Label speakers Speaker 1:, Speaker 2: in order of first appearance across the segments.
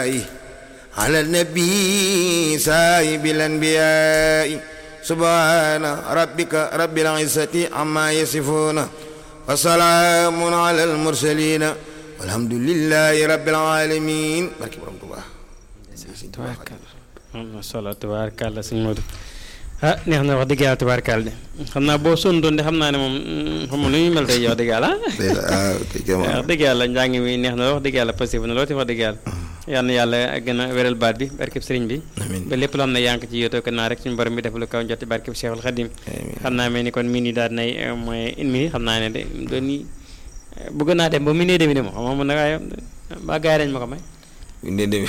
Speaker 1: الله على النبي سايب الأنبياء سبحان ربك رب العزة عما يصفون وسلام على المرسلين والحمد لله رب العالمين barke borom Tuubaa
Speaker 2: tubaarkàlla am na solo tubaarkàlla sëñ Modou ah neex na wax dëgg yàlla tubaarkàlla de xam naa boo sondoon de xam naa ne moom xam nga nu ñuy mel tey wax dëgg yàlla wax dëgg yàlla njàng mi neex na wax dëgg yàlla passé na lool te wax dëgg yàlla yal na yàlla gën a wéral baat bi barkeb sëriñ bi ba lépp loo xam ne yaa ngi ci yóotoo ko naa rek suñu borom bi def lu kaw njoti barkeb Cheikhul Khadim xam naa mel ni kon mini daal nay mooy une minute xam naa ne de doon ni bëgg naa dem ba mu nee demi de moom xam nga mën na waaye ba gars yi dañ ma ko may
Speaker 1: ne demi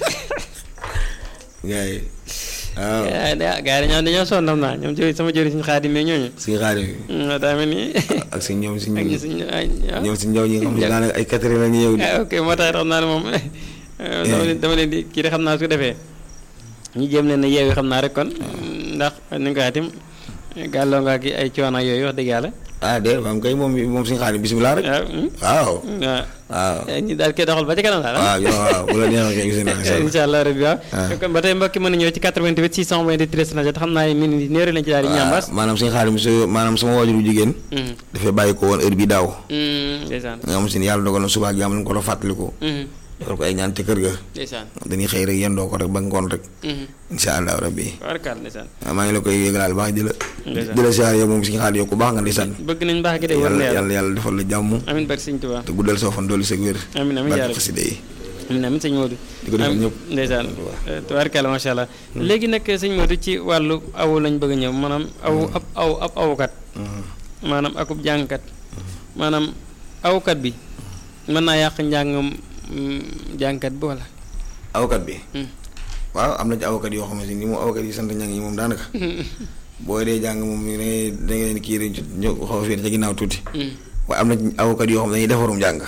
Speaker 1: gars yi waaw
Speaker 2: gars yi dañoo dañoo sonn xam naa ñoom jëri sama jëri suñu xaadim mais ñooñu
Speaker 1: suñu xaadim
Speaker 2: yi daa mel ni
Speaker 1: ak si ñoom si
Speaker 2: ak ñi suñ
Speaker 1: ñoom si ñëw ñi nga xam ne daanaka ay quatre heures la ñu ñëw
Speaker 2: ok moo tax xam naa ne moom dama leen dama leen di kii de xam naa su defee ñu jéem leen a yeewi xam naa rek kon ndax ni nga ko xatim gàlloo nga ki ay coono yooyu wax dëgg yàlla
Speaker 1: ah de maam kay moom moom suñu xaadim bisimilah rek waaw waaw
Speaker 2: ñu daal koy doxal ba ci kanam daal
Speaker 1: waaw waaw bu la neexee kay bisimilah
Speaker 2: incha allah rabbi waaw kon ba tey mbokki mën a ñëw ci 88 628 13 xam naa min ni néeri lañ ci daal di ñambaas
Speaker 1: maanaam suñu xaadim su maanaam sama waajuru jigéen dafay bàyyi ko woon heure bi daaw
Speaker 2: ndeysaan
Speaker 1: nga xam si ni yàlla dogal na suba ak jàmm lañ ko doon fàttaliku defal ko ay ñaan te kër ga
Speaker 2: ndeysaan
Speaker 1: dañuy xëy rek yendoo ko rek ba ngoon rek incha allah rabbi
Speaker 2: warkaal ndeysaan
Speaker 1: maa ngi la koy yëgalaal baax di la di la siyaar yow moom suñu xaadim yow ku baax nga ndeysaan
Speaker 2: bëgg nañ baax gi de war na
Speaker 1: yàlla yàlla defal la jàmm
Speaker 2: amin barke sëñ Tuubaa
Speaker 1: te guddal soo fan doolu sëg wér
Speaker 2: amin amin
Speaker 1: barke xasida yi
Speaker 2: amin amin sëñ Modou
Speaker 1: di ko defal ñëpp
Speaker 2: ndeysaan tubaarkàlla macha allah léegi nag sëñ Modou ci wàllu aw lañ bëgg a ñëw maanaam aw ab aw ab awkat maanaam akub jàngkat maanaam awkat bi mën naa yàq njàngam jàngkat bi wala
Speaker 1: awkat bi waaw am na ci awkat yoo xamante ni moom awkat yi sant ñang yi moom daanaka boo dee jàng moom da ngay da ngay leen kii rek ñu xaw a féete ca ginnaaw tuuti waaye am na ci awkat yoo xam ne dañuy defarum jàng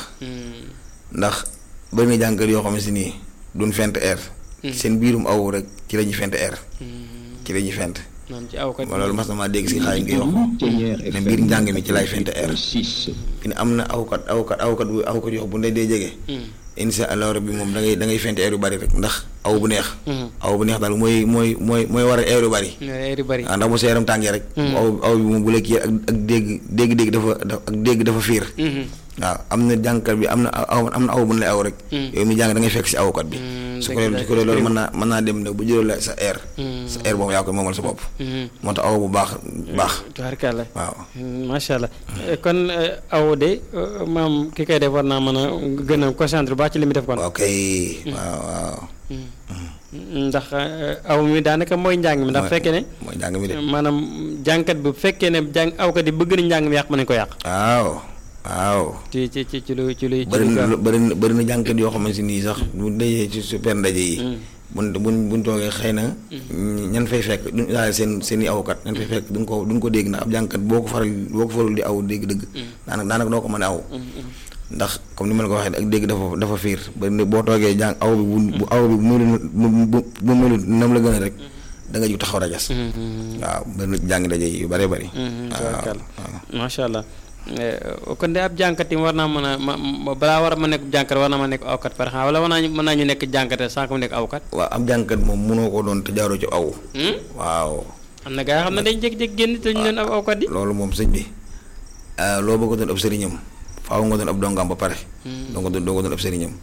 Speaker 1: ndax bëri na jàngkat yoo xam ne si nii duñ fent air seen biirum aw rek ci la ñuy fent air ci la ñuy fent
Speaker 2: maanaam ci awkat
Speaker 1: ma loolu mas na maa dégg si xaay ngay wax ne biir njàng mi ci lay fent air fi ne am na awkat awkat awkat bu awkat yoo xam bu ndey dee jege insha allah rabbi moom da ngay da ngay fent air yu bari rek ndax aw bu neex aw bu neex daal mooy mooy mooy mooy war a air yu bari
Speaker 2: air yu bari
Speaker 1: waaw ndax bu sa yaram tàngee rek aw aw bi moom bu la kii ak ak dégg dégg-dégg dafa ak dégg dafa fiir waaw am na jàngkat bi am na aw am na aw bu ne lay aw rek yow mi jàng da ngay fekk si awkat bi su ko su ko loolu mën naa mën naa dem ne bu jëloo la sa air sa air boobu yaa koy moomal sa bopp moo tax aw bu baax baax
Speaker 2: tubaarkàlla
Speaker 1: waaw
Speaker 2: macha allah kon aw de maam ki koy def war naa mën a gën a concentré baax ci li muy def kon
Speaker 1: ok waaw waaw
Speaker 2: ndax aw mi daanaka mooy njàng mi ndax fekkee ne
Speaker 1: mooy njàng mi de
Speaker 2: maanaam jàngkat bu fekkee ne jàng awkat yi bëgg nañ njàng mi yàq mën nañ ko yàq
Speaker 1: waaw waaw
Speaker 2: ci ci ci ci lu ci luy
Speaker 1: bëri na bëri na bëri na jàngkat yoo xamante nii sax bu dajee ci super ndaje yi buñ buñ buñ toogee xëy na ñan fay fekk duñ daal seen seen i awkat ñan fay fekk duñ ko duñ ko dégg ndax ab jàngkat boo ko faral boo ko faral di aw dégg dëgg daanaka daanaka doo ko mën a aw ndax comme ni ma la ko waxee ak dégg dafa dafa fiir ba boo toogee jàng aw bi bu aw bi bu bu bu mënul nam la gën a rek da nga jug taxaw rajas waaw bëri na jàng daje yu bëree bëri
Speaker 2: waaw macha allah kon de ab jànkat yi war naa mën a ma balaa war a ma nekk jànkat war naa ma nekk awkat par exemple wala war naa mën naa ñu nekk jànkate sans que mu nekk awkat
Speaker 1: waaw ab jànkat moom mënoo ko doon te jaaroo ci aw waaw
Speaker 2: am na gaa yoo xam ne dañ jékki-jékki génn te ñu leen ab awkat yi
Speaker 1: loolu moom sëñ bi loo bëgg doon ab sëriñam faaw nga doon ab dongam ba pare doo nga doon doo nga doon ab sëriñam